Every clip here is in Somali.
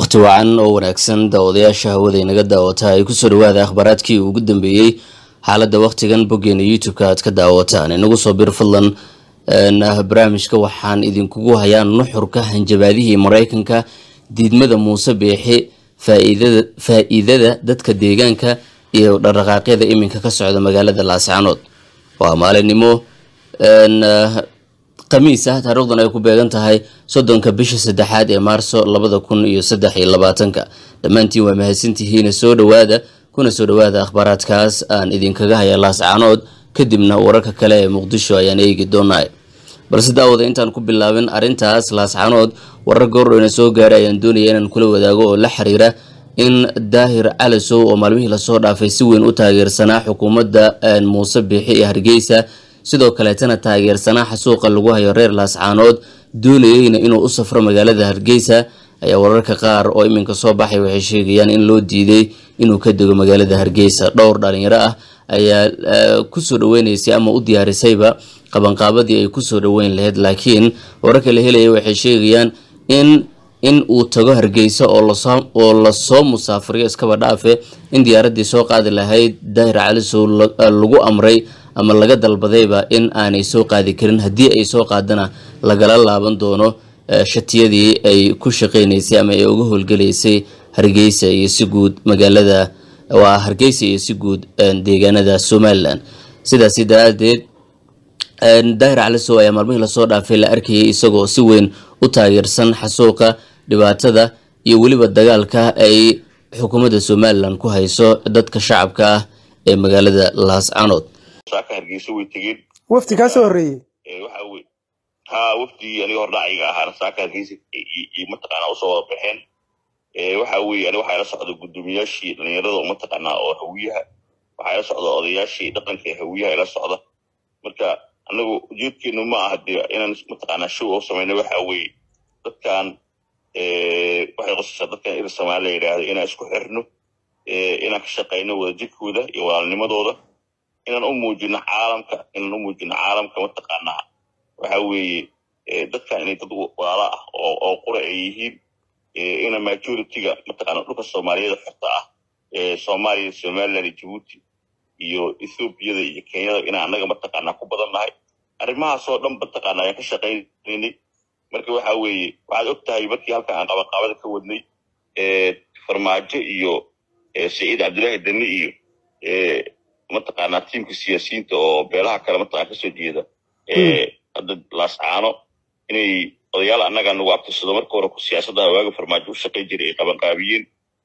wakhti wacan oo wanaagsan daawadayaasha hawada inaga daawata ay kusoo dhawaada akhbaaraadkii ugu dambeeyey xaaladda wakhtigan boggeena youtube-ka aad ka daawataan inagu soo bir fadlan barnaamijka waxaan idinkugu hayaa nuxurka hanjabaadihii mareykanka diidmada muuse beexi faa-iidada dadka deegaanka iyo dhaqdhaqaaqyada iminka ka socda magaalada laascanood waa maalinimo khamiis ah taariikhdan ay ku beegan tahay soddonka bisha saddexaad ee maarso labada kun iyo saddex iyo labaatanka dhammaantiin waa mahadsantihiina soo dhawaada kuna soo dhawaada akhbaaraadkaas aan idinkaga haya laascanood kadibna wararka kale ee muqdisho ayaan eegi doonaa balse daawada intaan ku bilaabin arrintaas laascanood warar goordhowna soo gaaray ayaan doonaya inaan kula wadaago oo la xiriira in daahir calasow oo maalmihii lasoo dhaafay si weyn u taageersanaa xukuumadda muuse biixi ee hargeysa sidoo kaleetana taageersanaa xasuuqa lagu hayo reer laascaanood doonayeyna inuu u safro magaalada hargeysa ayaa wararka qaar oo iminka soo baxay waxay sheegayaan in loo diiday inuu ka dego magaalada hargeysa dhowr dhalinyaro ah ayaa kusoo dhaweynaysay ama u diyaarisayba qabanqaabadii ay kusoo dhaweyn lahayd laakiin wararka la helaya waxay sheegayaan in in uu tago hargeysa oo lasoo musaafiriyo iskaba dhaafe in diyaaradii soo qaadi lahayd daahir calisow lagu amray ama laga dalbadayba in aanay soo qaadi karin haddii ay soo qaadana lagala laaban doono shatiyadii ay ku shaqeynaysay ama ay uga howlgelaysay hargeysa iyo si guud magaalada waa hargeysa iyo si guud deegaanada somalilan sidaasi daraadeed daahir calisow ayaa maalmihii lasoo dhaafay la arkayay isagoo si weyn u taageersan xasuuqa dhibaatada iyo weliba dagaalka ay xukuumadda somalilan ku hayso dadka shacabka ah ee magaalada laascanood saaka hargeysa way tegeen wafdi kaa soo horreeyey waxa wey ha wafdigii aniga hordhaciga ahaana saaka hargeysa iyo mataqaanaa usoo wada baxeen waxa weye aniga waxaa ila socda guddoomiyaashii dhalinyarada mataqaanaa oo hawiyaha waxaa ila socda odayaashii dhaqanka ee hawiyaha ila socda marka anagu ujeedkeenu ma aha dee inaan mataqaanaa show oo samayna waxa weeye dadkan waxay qosaysaa dadkan ir soomaali la yidhaahdo inaan isku xirno inaan ka shaqayno wadajirkooda iyo walaalnimadooda inaan u muujino caalamka inaan u muujino caalamka mataqaanaa waxa weeye dadkan inay dad walaala ah oo qura ay yihiin ina majority-ga mataqaana dhulka soomaaliyada xorta ah ee soomaaliya somaliland iyo jabuuti iyo ethoobiyada iyo kenyada inaan annaga mataqaanaa ku badan nahay arrimahaasoo dhan mataqaana ayaan ka shaqaynaynay marka waxa weeye waxaad og tahay markii halkan aan qabanqaabada ka wadnay farmaajo iyo saciid cabdullaahi dani iyo mataqaanaa tiimka siyaasiyiinta oo beelaha kale mataqana kasoo jeeda hadda laascaano inay odayaal annaga nagu abtirsado marka hore siyaasadda waaga farmaajo u shaqay jiray ay qabanqaabiyeen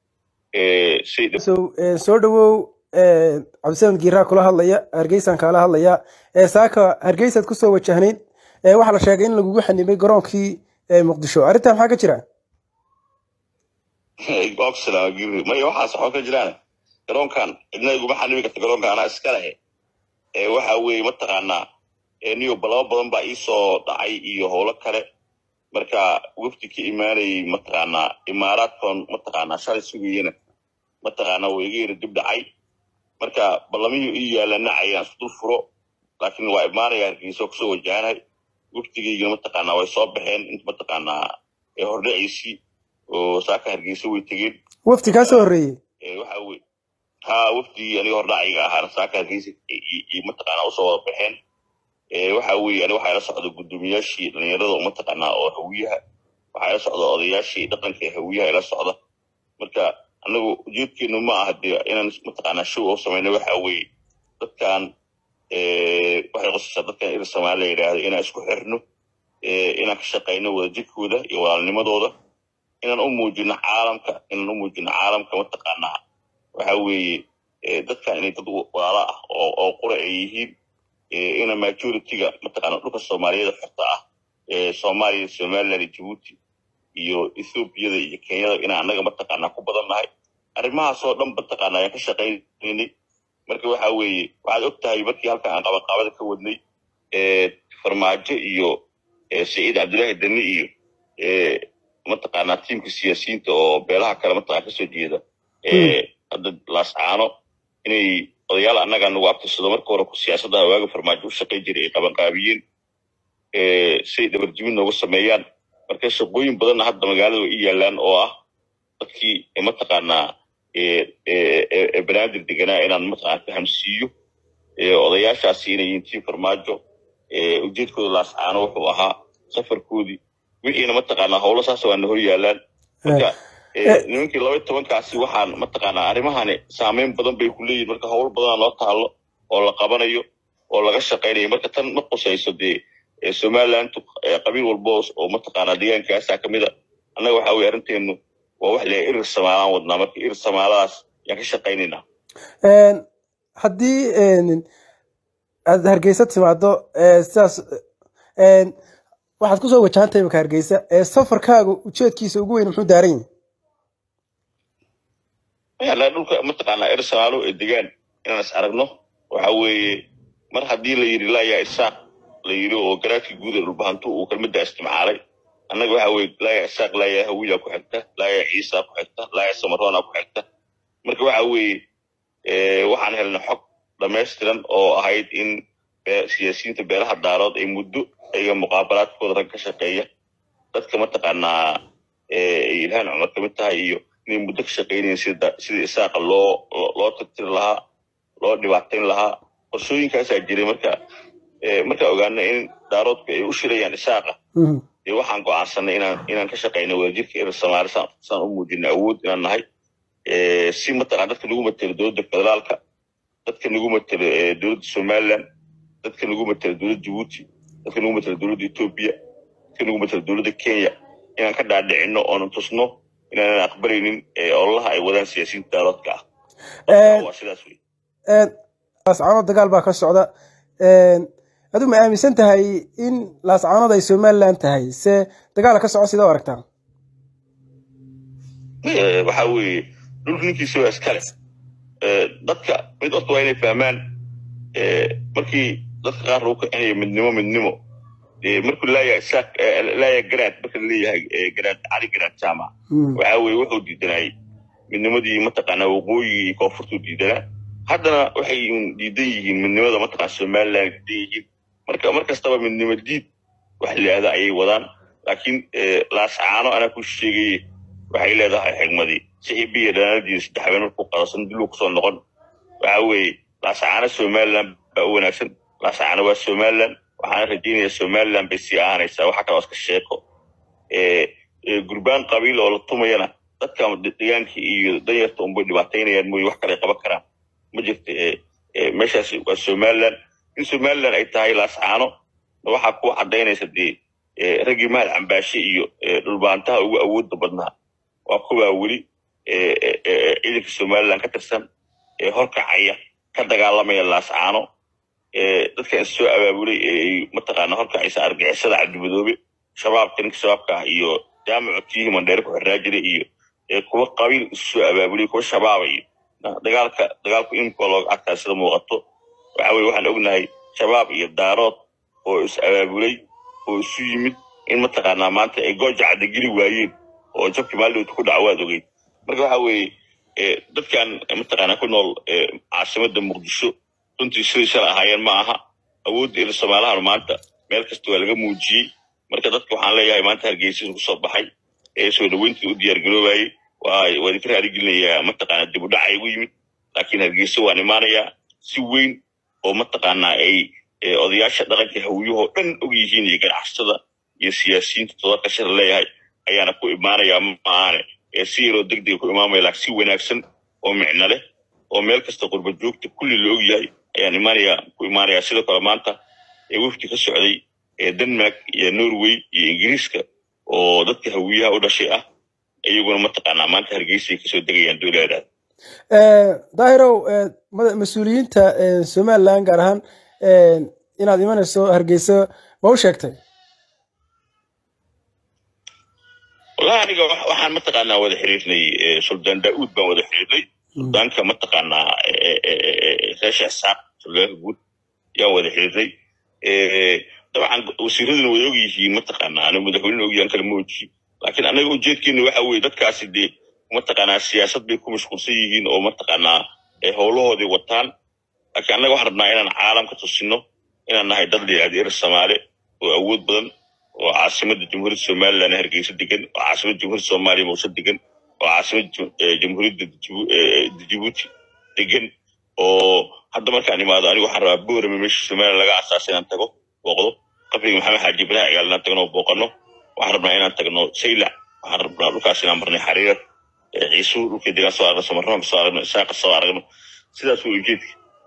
soo dhawow cabdisamed giiraa kula hadlaya hargeysaan kaala hadlaya saaka hargeysaad kusoo wajahnayd waxaa la sheegay in lagugu xanimay garoonkii muqdisho arrintaa maxaa ka jira maya waxaas waxba ka jiraan garoonkan cidna iguma xanimi karta garoonkan anaa iska lehe waxa weeye mataqaanaa niyo balabo badan baa iisoo dhacay iyo howlo kale marka wafdi ka imaanayay mataqaanaa imaaraadkan mataqaanaa shalay sugayena mataqaanaa waa iga yara dib dhacay marka ballamihii ii yaalana ayaan isku dul furo laakiin waa imaanaya hargeysa kusoo wajahanahay wafdigaygana mataqaanaa way soo baxeen inta mataqaanaa hordhaciisii oo saaka hargeysa way tegeen wafdi kaa soo horreeyey waxa weye ha wafdigii aniga hordhaciga ahaana saaka hargeysa iyo mataqaanaa usoo wada baxeen waxa weye aniga waxaa ila socda guddoomiyaashii dhalinyarada mataqaanaa oo hawiyaha waxaa ila socda odayaashii dhaqanka ee hawiyaha ila socda marka anagu ujeedkeenu ma aha dee inaan mataqaanaa show oo samayna waxa weeye dadkan waxay qosaysaa dadkan ir soomaali la yidhaahdo inaan isku xirno inaan ka shaqayno wadajirkooda iyo walaalnimadooda inaan u muujino caalamka inaan u muujino caalamka mataqaanaa waxa weeye dadkan inay dad walaala ah oo qura ay yihiin ina majority-ga mataqaana dhulka soomaaliyada xorta ah ee soomaaliya somaliland iyo jabuuti iyo ethoobiyada iyo kenyada inaan annaga mataqaanaa ku badan nahay arrimahaasoo dhan mataqaana ayaan ka shaqaynaynay marka waxa weeye waxaad og tahay markii halkan aan qabanqaabada ka wadnay farmaajo iyo saciid cabdullaahi dani iyo mataqaanaa tiimka siyaasiyiinta oo beelaha kale mataqana kasoo jeeda hadda laascaano inay odayaal annaga nagu abtirsado marka hore siyaasadda waaga farmaajo u shaqay jiray ay qabanqaabiyeen say dhabarjibin noogu sameeyaan marka shaqooyin badanna hadda magaalada way i yaalaan oo ah dadkii mataqaanaa banaadir deganaa inaan mataqaana fahamsiiyo odayaashaasi inay yihiin tii farmaajo ujeedkooda laascaano wuxuu ahaa safarkoodii wixiina mataqaanaa howlo saas waana hor yaalaan marka nimankii laba tobankaasi waxaan mataqaanaa arrimahani saameyn badan bay ku leeyihin marka howl badanaa loo taalo oo la qabanayo oo laga shaqaynayo marka tan ma qusayso dee somaliland qabiil walbo oo mataqaanaa deegaankaasa kamid a annaga waxa weye arrinteenu waa wax le irir samaalaan wadnaa marka irir samaaladaas yaan ka shaqaynaynaa haddii aad hargeysa timaado sidaas waxaad kusoo wajahantahay imaka hargeysa safarkaaga ujeedkiisa ugu weyn muxuu daaran yahay dhulka mataqaanaa irir samaalo ee degaan inaan is aragno waxa weeye mar haddii la yidhi laayaa isaaq la yidhi oo garaadkii guud ee dhulbahantu uu kelmadda isticmaalay annaga waxa weye laayaa isaaq laayaa hawiyaa ku xigta laayaa ciisaa ku xigta laayaa samaroona ku xigta marka waxa weeye waxaan helnay xog dhamaystiran oo ahayd in siyaasiyiinta beelaha daarood ay muddo ayaga muqaabalaadkooda rag ka shaqeeya dadka mataqaanaa ilhaan cumar ka mid tahay iyo inay muddo ka shaqaynayen sida sidii isaaqa loo loo tirtiri lahaa loo dhibaatayn lahaa qorshooyinkaasaa jiray marka markaa ogaana in daaroodku ay u shirayaan isaaqa dee waxaan go'aansanay inaan inaan ka shaqayno wadajirka irir samaali saan u muujina awood inaan nahay si mataqana dadka nagu matelo dowladda federaalka dadka nagu matelo dowladda somaliland dadka nagu matelo dowladda jabuuti dadka nagu matelo dowladda etoobiya dadka nagu matelo dowladda kenya inaan ka dhaadhicino oonan tusno inaanan aqbalaynin ololaha ay wadaan siyaasiyiinta daaroodka ah waa sidaas wey laascaanood dagaal baa ka socda aduu ma aaminsan tahay in laascaanood ay somaliland tahay se dagaala ka soco sida u aragtaa waxa weeye dhulka ninkiisa waa iskale dadka mid horta waa inay fahmaan markii dadka qaar lagu kicinayo midnimo midnimo markuu laaya isaaq laaya garaad marka laleeyahay garaad cali garaad jaamac waxa weeye wuxuu diidanayay midnimadii mataqaanaa waqooyigii iyo koonfurtuu diidanaa haddana waxay diidan yihiin midnimada mataqaana somaliland diidan yihiin marka mar kastaba midnimo diid wax liahda ayay wadaan laakiin laascaano anaa ku sheegaye waxay leedahay xigmadii sixibiya dhanaanadiina saddex habeen markuu qadasan diluu kusoo noqon waxa weeye laascaano somaliland baa u wanaagsan laascaano waa somaliland waxaana rajaynaya somaliland bay sii ahaanaysaa waxa kaloo iska sheeko gurbaan qabiil oo la tumayana dadka deegaanka iyo danyarta unbay dhibaataynayaan mooye wax kale qaban karaan ma jirta meeshaas waa somaliland in somaliland ay tahay laascaano waxaa ku cadaynaysa dee raggii mahad cambaashe iyo dhulbaantaha ugu awoodda badnaa waa kuwaa weli ciidanka somaliland ka tirsan ee horkacaya ka dagaalamaya laascaano dadka is soo abaabulay ee mataqaana horkacaysa argixisada cabdimadoobe shabaabka ninka shabaabka ah iyo jaamacu tiihi mandheere ku xirraa jiray iyo kuwa qabiil is soo abaabulay kuwa shabaaba iyo dagaalka dagaalku imika looga adkaa sida muuqato waxa weye waxaan ognahay shabaab iyo daarood oo is abaabulay oo isu yimid in mataqaanaa maanta ay gooja cadageli waayeen oo jabkii maalidooda ku dhaca waad ogeyd marka waxa weeye dadkan mataqaanaa ku nool caasimada muqdisho runtii siday shalay ahaayeen ma aha awoodda ila somaalahan maanta meel kasta waa laga muujiyey marka dadka waxaan leeyahay maanta hargeysa kusoo baxay ee soo dhaweyntii u diyaargaroobayay waa idinka raaligelinayaa mataqaanaa dib u dhacay ugu yimid laakiin hargeysa waan imaanayaa si weyn oo mataqaanaa ay odayaasha dhaqanka hawyahoo dhan og yihiin iyo ganacsatada iyo siyaasiyiinta todoba shar leeyahay ayaana ku imaanayaa maaane si yaroo deg dega ku imaamaya laakiin si wanaagsan oo micno leh oo meel kasta qurba joogta kulli la og yahay ayaan imaanaya ku imaanayaa sidoo kale maanta ee wafdi ka socday ee denmark iyo norway iyo ingiriiska oo dadka hawiyaha u dhashay ah iyaguna mataqaanaa maanta hargeysay kasoo degayaan dowladaas daahirow mas-uuliyiinta somaliland gaar ahaan inaad imanayso hargeyso ma u sheegtay wallahi aniga waxaan mataqaanaa wada xiriirnay suldaan daa'uud baan wada xiriirnay suldaanka mataqaanaa reesha isaaq suldaanka guud yaan wada xiriirnay dabcan wasiiraduna way og yihiin mataqaanaa aniga madaxweynena og yahan kala mooji laakiin anaga ujeedkeena waxa weeye dadkaasi dee mataqaanaa siyaasad bay ku mashquulsan yihiin oo mataqaanaa howlahoodii wataan laakiin annaga waxaan rabnaa inaan caalamka tusino inaan nahay dad layihahda ir soomaale oo awood badan oo caasimada jamhuuriyadda somaliland hargeysa degan oo caasimada jamhuuriyadda soomaaliya muuse degan oo caasimada ju- ee, jamhuuriyadda Jibu- ee, jibuuti degan oo hadda markaan imaado anigu waxaan rabaa boorame meesha somaliland laga asaasay inaan tago booqdo qabriga maxamed xaaji ibraahim cigaal inaan tagno oo booqano waxaan rabnaa inaan tagno saylac waxaan rabnaa dhulkaas inaan marnay xariir ee, ciisuu dhulkii degaan soo aragno samarnaan soo aragno isaaqa soo aragno sidaas way ujeedka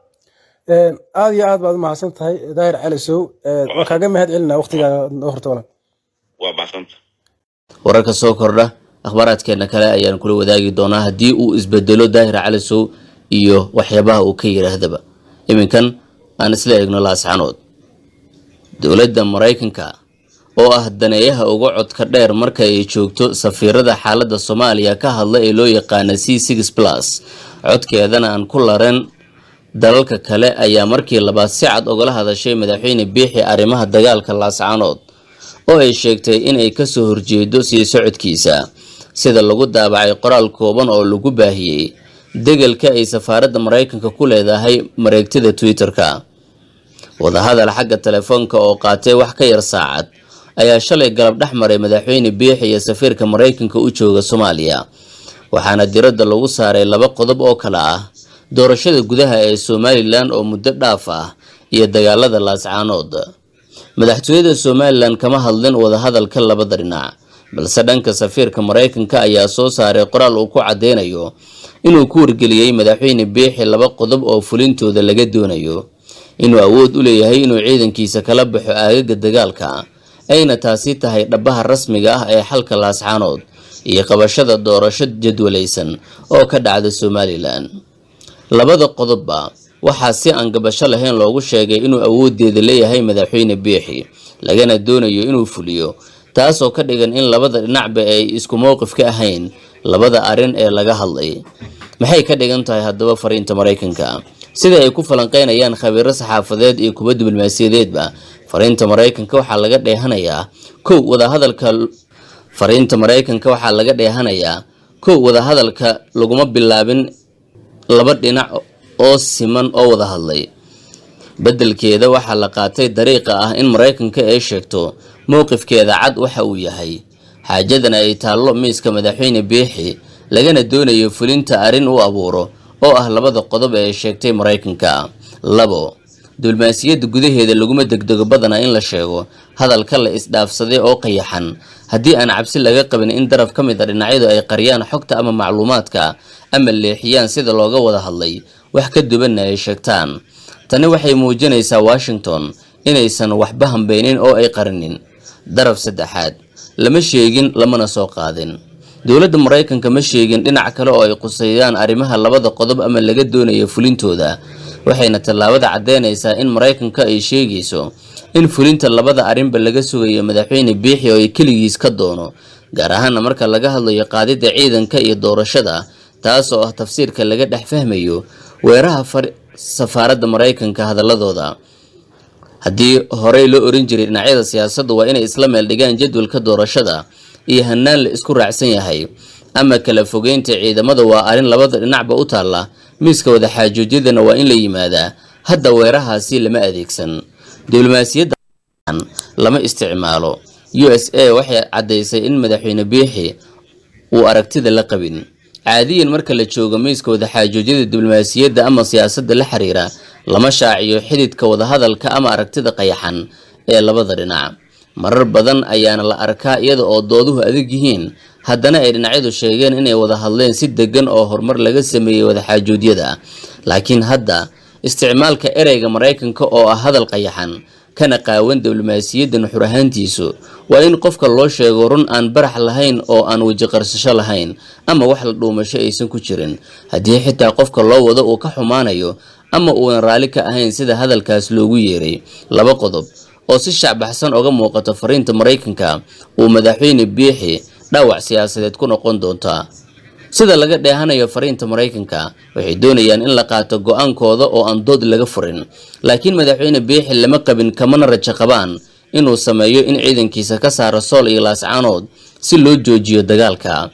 Een, aad iyo aad baad u mahadsan tahay daahir cali sow Een, waan kaaga mahad celinaa waqtigaa noo horta walan waa baxsanta wararka soo kordha akhbaaraadkeena kale ayaan kula wadaagi doonaa haddii uu isbedelo daahir calisow iyo waxyaabaha uu ka yidhaahdaba iminkan aan isla eegno laascanood dowladda maraykanka oo ah daneeyaha uga codka dheer marka ay joogto safiirada xaaladda soomaaliya ka hadla ee loo yaqaana c six plus codkeedana aan ku laren dalalka kale ayaa markii labaad si cad ogala hadashay madaxweyne biixi arrimaha dagaalka laascanood oo ay sheegtay inay kasoo horjeedo sii socodkiisa sida lagu daabacay qoraal kooban oo lagu baahiyey degelka ay safaaradda maraykanka ku leedahay mareegtada twitter-ka wadahadal xagga telefoonka oo qaatay wax ka yar saacad ayaa shalay galab dhex maray madaxweyne biixi iyo safiirka maraykanka u jooga soomaaliya waxaana diradda lagu saaray laba qodob oo kale ah doorashada gudaha ee somalilan oo muddo dhaaf ah iyo dagaalada laascaanood madaxtooyada somalilan kama hadlin wadahadalka labada dhinac balse dhanka safiirka maraykanka ayaa soo saaray qoraal uu ku cadeynayo inuu ku wargeliyey madaxweyne biixi laba qodob oo fulintooda laga doonayo inuu awood u leeyahay inuu ciidankiisa kala baxo aagaga dagaalka ayna taasi tahay dhabaha rasmiga ah ee xalka laascaanood iyo qabashada doorasho jadwalaysan oo ka dhacda somalilan labada qodobba waxaa si aan gabasho lahayn loogu sheegay inuu awoodeeda leeyahay madaxweyne biixi lagana doonayo inuu fuliyo taasoo ka dhigan in labada dhinacba ay isku mowqif ka ahayn labada arrin ee laga hadlay maxay ka dhigan tahay haddaba fariinta maraykanka sida ay ku falanqeynayaan khabiiro saxaafadeed iyo kuwa diblomaasiyadeedba fariinta maraykanka waxaa laga dheehanayaa kow wadahadalka fariinta maraykanka waxaa laga dheehanayaa kow wadahadalka laguma bilaabin laba dhinac oo siman oo wada hadlay beddelkeeda waxaa la qaatay dariiqa ah in maraykanka ay sheegto mowqifkeeda cad waxa uu yahay xaajadana ay taallo miiska madaxweyne biixi lagana doonayo fulinta arrin u abuuro oo ah labada qodob ee ay sheegtay maraykanka labo diblomaasiyadda gudaheeda laguma degdego badana in la sheego hadalka la isdhaafsaday oo qayaxan haddii aan cabsi laga qabin in daraf ka mid a dhinacyadu ay qariyaan xogta ama macluumaadka ama leexiyaan sida looga wada hadlay wax ka duwanna ay sheegtaan tani waxay muujinaysaa washington inaysan waxba hambeynin oo ay qarinin daraf saddexaad lama sheegin lamana soo qaadin dowladda maraykanka ma sheegin dhinac kale oo ay quseeyaan arrimaha labada qodob ama laga doonayo fulintooda waxayna tallaabada caddeynaysaa in maraykanka ay sheegayso in fulinta labada arrinba laga sugayo madaxweyne biixi oo ay keligiis ka doono gaar ahaana marka laga hadlayo qaadida ciidanka iyo doorashada taas oo ah tafsiirka laga dhex fahmayo weeraha safaaradda maraykanka hadaladooda haddii horey loo oran jiray dhinacyada siyaasadda waa inay isla meel dhigaan jadwalka doorashada iyo hanaan la isku raacsan yahay ama kala fogeynta ciidamada waa arrin labada dhinacba u taalla miiska wadaxaajoojyadana waa in la yimaadaa hadda weerahaasi lama adeegsan diblomaasiyadda lama isticmaalo u s a waxay caddaysay in madaxweyne biixi uu aragtida la qabin caadiyan marka la joogo miiska wadaxaajoojyada diblomaasiyadda ama siyaasadda la xiriira lama shaaciyo xididka wadahadalka ama aragtida qayaxan ee labada dhinac marar badan ayaana la arkaa iyada oo dooduhu adag yihiin haddana ay dhinacyadu sheegeen inay wada hadleen si degan oo horumar laga sameeyey wadaxaajoodyada laakiin hadda isticmaalka ereyga maraykanka oo ah hadal qayaxan kana qaawan diblomaasiyadda nuxur ahaantiisu waa in qofka loo sheego run aan barax lahayn oo aan wejiqarsasho lahayn ama wax la dhuumasho aysan ku jirin haddii xitaa qofka loo wado uu ka xumaanayo ama uunan raalli ka ahayn sida hadalkaas loogu yeeray laba qodob oo si shacbaxsan oga muuqato fariinta maraykanka uu madaxweyne biixi dhaawac siyaasadeed ku noqon doontaa sida laga dheehanayo fariinta maraykanka waxay doonayaan in la qaato go-aankooda oo aan dood laga furin laakiin madaxweyne biixi lama qabin kamana rajo qabaan inuu sameeyo in ciidankiisa ka saaro sool iyo laascaanood si loo joojiyo dagaalka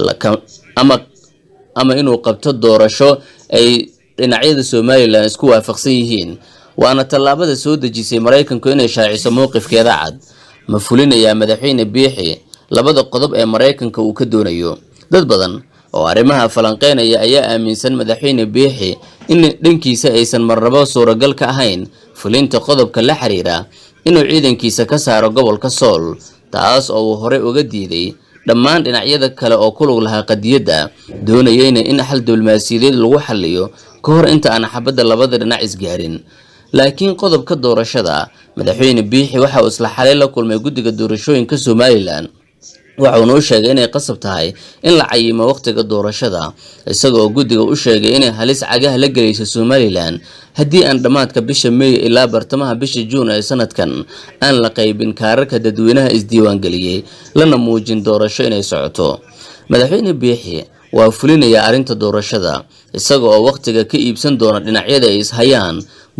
ama ama inuu qabto doorasho ay dhinacyada somalilan isku waafaqsan yihiin waana tallaabada soo dejisay maraykanku inay shaaciso mowqifkeeda cad ma fulinayaa madaxweyne biixi labada qodob ee maraykanka uu ka doonayo dad badan oo arrimaha falanqeynaya ayaa aaminsan madaxweyne biixi in dhankiisa aysan marnabo suuragal ka ahayn fulinta qodobka la xiriira inuu ciidankiisa ka saaro gobolka sool taas oo uu horey uga diiday dhammaan dhinacyada kale oo ku lug lahaa qadiyadda doonayeyna in xal diblomaasiyadeed lagu xaliyo ka hor inta aan xabadda labada dhinac isgaarin laakiin qodobka doorashada madaxweyne biixi waxa uu isla xalay la kulmay guddiga doorashooyinka somalilan waxauna u sheegay inay qasab tahay in la cayimo wakhtiga doorashada isaga oo guddiga u sheegay inay halis cagaha la gelayso somalilan haddii aan dhammaadka bisha meey ilaa bartamaha bisha juun ee sanadkan aan la qaybin kaararka dadweynaha isdiiwaangeliyey lana muujin doorasho inay socoto madaxweyne biixi waa fulinaya arrinta doorashada isaga oo wakhtiga ka iibsan doona dhinacyada ay ishayaan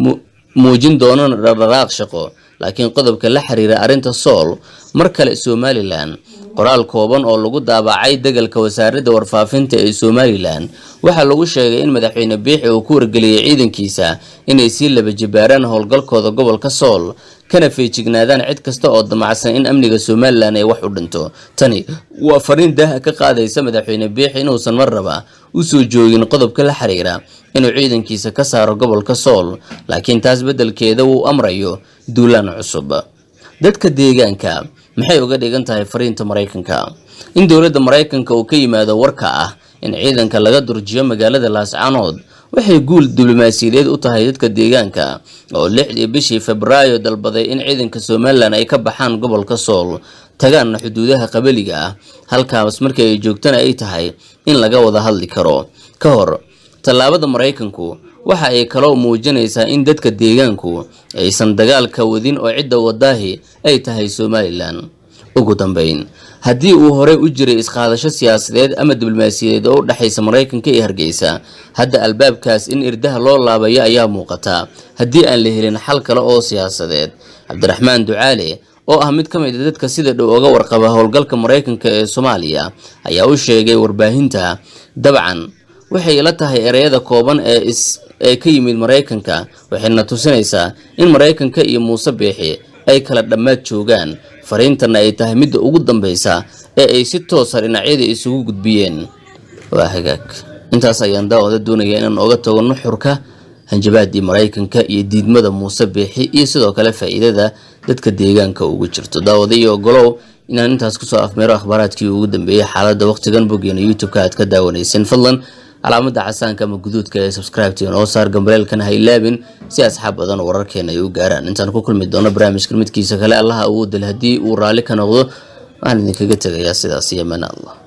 muujin doonana dhaqdhaqaaq shaqo laakiin qodobka la xiriira arrinta sool mar kale somalilan qoraal kooban oo lagu daabacay degalka wasaaradda warfaafinta ee somalilan waxaa lagu sheegay in madaxweyne biixi uu ku wargeliyey ciidankiisa inay sii laba jibaaraan howlgalkooda gobolka sool kana feejignaadaan cid kasta oo damacsan in amniga somalilan ay wax u dhinto tani waa fariin daaha ka qaadaysa madaxweyne biixi inuusan mar raba usoo joogin qodobka la xiriira inuu ciidankiisa ka saaro gobolka sool laakiin taas beddelkeeda uu amrayo duulaan cusub dadka deegaanka maxay uga dhigan tahay fariinta maraykanka in dowladda maraykanka uu ka yimaado warka ah in ciidanka laga durjiyo magaalada laascaanood waxay guul diblomaasiyadeed u tahay dadka deegaanka oo lixdii bishii febraayo dalbaday in ciidanka somalilan ay ka baxaan gobolka sool tagaanna xuduudaha qabaliga ah halkaas markii ay joogtana ay tahay in laga wada hadli karo ka hor tallaabada maraykanku waxa ay kaloo muujinaysaa in dadka deegaanku aysan dagaalka wadin oo cidda wadaahi ay tahay somalilan ugu dambeyn haddii uu horey u jiray isqaadasho siyaasadeed ama diblomaasiyadeed oo u dhexaysa maraykanka iyo hargeysa hadda albaabkaas in irdaha loo laabayo ayaa muuqata haddii aan la helin xal kale oo siyaasadeed cabdiraxmaan ducaale oo ah mid ka mid a dadka sida dhow oga warqaba howlgalka maraykanka ee soomaaliya ayaa u sheegay warbaahinta dabcan waxay la tahay ereyada kooban ee is ee ka yimid maraykanka waxayna tusinaysaa in maraykanka iyo muuse biixi ay kala dhammaad joogaan fariintana ay tahay midda ugu dambeysa ee ay si toosa dhinacyada isugu gudbiyeen waa hagaag intaas ayaan daawada doonaya inaan oga tago nuxurka hanjabaadii maraykanka iyo diidmada muuse biixi iyo sidoo kale faa'iidada dadka deegaanka ugu jirto daawada iyo ogolow inaan intaas kusoo afmeero akhbaaraadkii ugu dambeeyey xaaladda wakhtigan boggeena youtube-ka aad ka daawanayseen fadlan calaamada casaanka ama guduudka ee subscribe-tiin oo saar gambareelkan ha ilaabin si asxaab badan wararkeena ay u gaaraan intaan ku kulmi doono barnaamijkan midkiisa kale allaha awoodal haddii uu raalli ka noqdo waxaan idinkaga tegayaa sidaas iyo mana allah